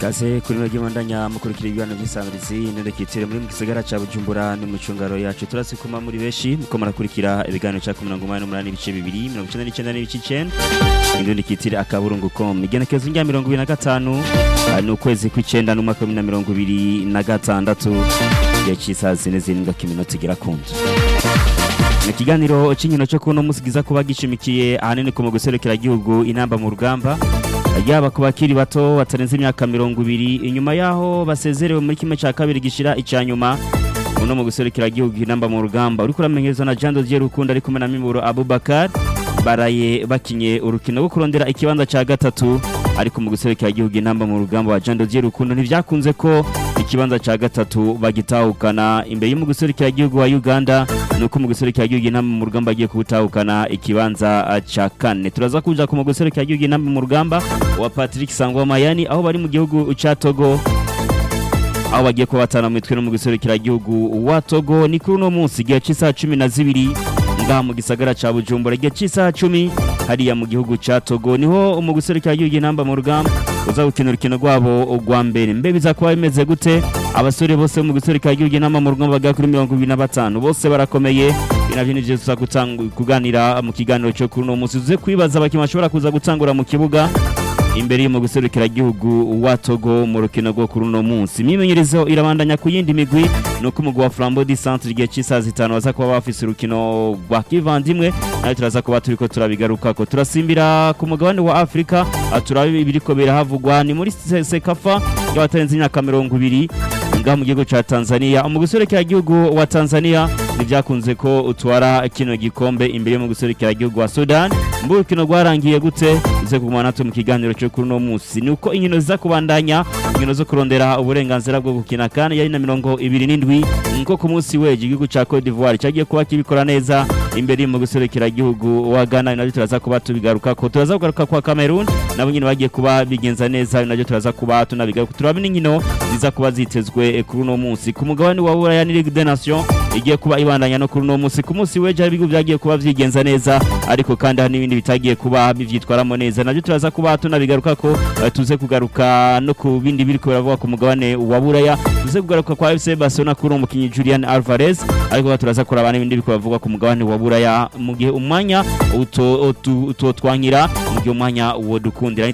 kaze kuri no gimandanya mukurikira ibiganiro by'isamirizi nende kitire muri mu gisagara ca Bujumbura no mu cungaro yacu turasikuma muri beshi muko murakurikira ibiganiro ca 188 ibice bibiri 99 n'ibice 9 indundi kitire akaburungu com igenekezo rya 2025 ni ukwezi kw'icenda n'umwaka wa 2026 igihe c'isaha zine zirindwi kiminota igera kunzu mu kiganiro c'inkino cyo kuno musigiza kuba gishimikiye ahanini ku mu guserekera igihugu inamba mu rugamba yaba ku bakiri bato batarenze imyaka mirongo ibiri inyuma yaho basezerewe muri kimwe cya kabiri gishira icya nyuma uno mu guserukira igihugu inamba mu rugamba uriko uramenyerezwa na Jean Dodier Rukundo ari kumwe na Mimuro Abubakar baraye bakinye urukino rwo kurondera ikibanza cya gatatu ariko mu guserukira igihugu inamba mu rugamba wa Jean Dodier Rukundo ntivyakunze ko ikibanza cya gatatu bagitahukana imbere y'umu guserukira igihugu wa Uganda nuko mu guserukira igihugu inamba mu rugamba agiye kubutahukana ikibanza cya kane turaza kuja ku mu guserukira igihugu inamba mu rugamba wa Patrick Sangwa Mayani aho bari mu gihugu ca Togo aho bagiye kuba batana mu mitwe no mu guserukira igihugu wa Togo ni kuri uno munsi igihe cy'isaha cumi na zibiri ngaha mu gisagara ca Bujumbura igihe cy'isaha cumi hariya mu gihugu ca Togo niho mu guserukira igihugu inamba mu rugamba uza gukina urukino rwabo rwa mbere mbe biza kuba bimeze gute abasore bose mu guserukira igihugu inamba mu rugamba bagera kuri mirongo ibiri na batanu bose barakomeye navyo nivyo tuza kuganira mu kiganiro cyo kuri uno munsi tuze kwibaza abakinnyi bashobora kuza gutangura mu kibuga imbere mu guserukira igihugu wa Togo mu rukino rwo kuri uno munsi imimenyerezo irabandanya ku yindi migwi nuko umugwi wa Flambeau du Centre igihe cy'isaha zitanu baza kuba bafise urukino rwa kivandimwe nayo turaza kuba turiko turabigaruka ko turasimbira ku mugabane wa Afrika turabe ibiriko birahavugwa ni muri Sekafa y'abatarenze imyaka mirongo ibiri ngaha mu gihugu ca Tanzania mu guserukira igihugu wa Tanzania nivyakunze ko utwara kino gikombe imbere mu guserukira igihugu wa Sudan mbu urukino rwarangiye gute uze kuguma natwe mu kiganiro cyo kuri uno munsi nuko inkino ziza kubandanya inkino zo kurondera uburenganzira bwo gukina kandi yari na mirongo ibiri n'indwi nko ku munsi weje igihugu ca Cote d'Ivoire cyagiye kuba kibikora neza imbere mu guserukira igihugu wa Ghana nabyo turaza kuba tubigaruka ko turaza kugaruka kwa Cameroon nabo nyine bagiye kuba bigenza neza nabyo turaza kuba tunabigaruka turaba n'inkino ziza kuba zitezwe kuri uno munsi ku mugabane wa Buraya ni Ligue des Nations igiye kuba ibandanya no kuri uno munsi ku munsi weje hari ibigo byagiye kuba vyigenza neza ariko kandi hari n'ibindi bitagiye kuba bivyitwaramo neza nabyo turaza kuba tunabigaruka ko tuze kugaruka no ku bindi biri kuberavuga ku mugabane wa Buraya tuze kugaruka kwa FC Barcelona kuri umukinyi Julian Alvarez ariko turaza kuraba n'ibindi biri kuberavuga ku mugabane wa Buraya mu gihe umwanya utotwankira mu gihe umwanya wo dukundira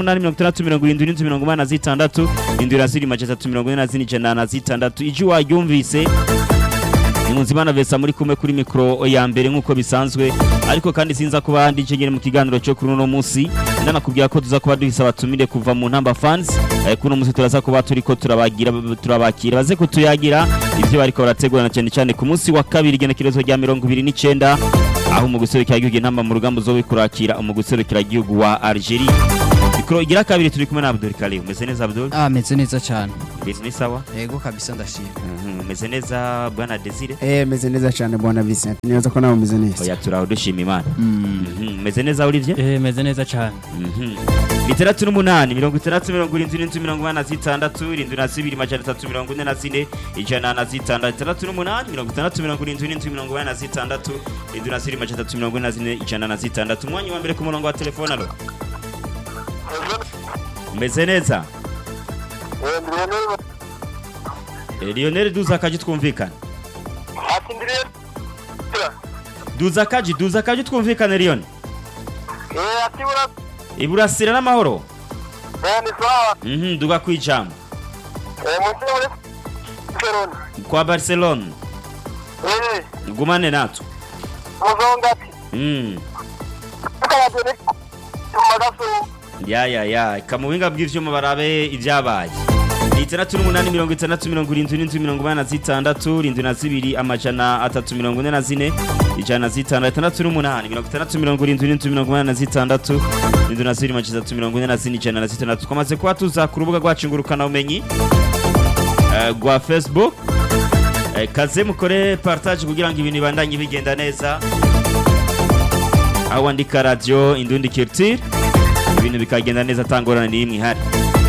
687 indira ziri majana 340 na zitandatu iji wayumvise Nkunzimana Vesa muri kumwe kuri mikro ya mbere nkuko bisanzwe ariko kandi sinza kuba ndi cegere mu kiganiro cyo kuri uno munsi ndanakubwira ko tuza kuba duhisa batumire kuva mu ntamba fans eh, kuno munsi turaza kuba turiko turabagira turabakira baze kutuyagira ivyo bariko barategurana cyane cyane ku munsi wa kabiri genekerezo rya 29 aho mu guserukira igihugu intamba mu rugamba zo bikurakira mu guserukira igihugu wa Algeria mikro igira kabiri turi kumwe na Abdul Karim umeze neza Abdul Ah, meze neza cyane. Mbese ni sawa Yego kabisa ndashima. umeze neza bwana Desire Eh, meze neza cyane bwana Vincent. Nibaza ko nawe umeze neza. oya turaho dushima Imana Mm. Mhm, umeze neza Olivier Eh, meze neza cyane. Mhm. itandatu n'umunani mirongo itandatu mirongo irindwi n'inzu mirongo inani na zitandatu irindwi na zibiri majana atatu mirongo ine na zine ijana na zitandatu itandatu n'umunani mirongo itandatu mirongo irindwi n'inzu mirongo inani na zitandatu irindwi na zibiri majana atatu mirongo ine na zine ijana na zitandatu umwanya wa mbere ku murongo wa telefone alo umeze neza Eh, Lionel duza akaji twumvikane ati ndiriye duza akaji duza akaji twumvikane Lionel eh ati bura iburasira n'amahoro eh ni sawa Mhm, duga kwijambo eh munsi muri Barcelona kwa Barcelona eh gumane natwe muzongati Mm. kabadeni tumagaso ya ya ya kamuhinga bw'ivyuma barabe ibyabaye ni itandatu n'umunani mirongo itandatu mirongo irindwi n'inzu mirongo inani na zitandatu irindwi na zibiri amajana atatu mirongo ine na zine ijana na zitandatu itandatu n'umunani mirongo itandatu mirongo irindwi n'inzu mirongo inani na zitandatu irindwi na zibiri amajana atatu mirongo ine na zine ijana na zitandatu twamaze kuba tuza ku rubuga rwacu ngurukanabumenyi eh, rwa facebook Eh, kaze mukore partage kugira ngo ibintu bibandanye bigenda neza aho wandika radio indundi culture ibintu bikagenda neza atangorana n'imwe ihari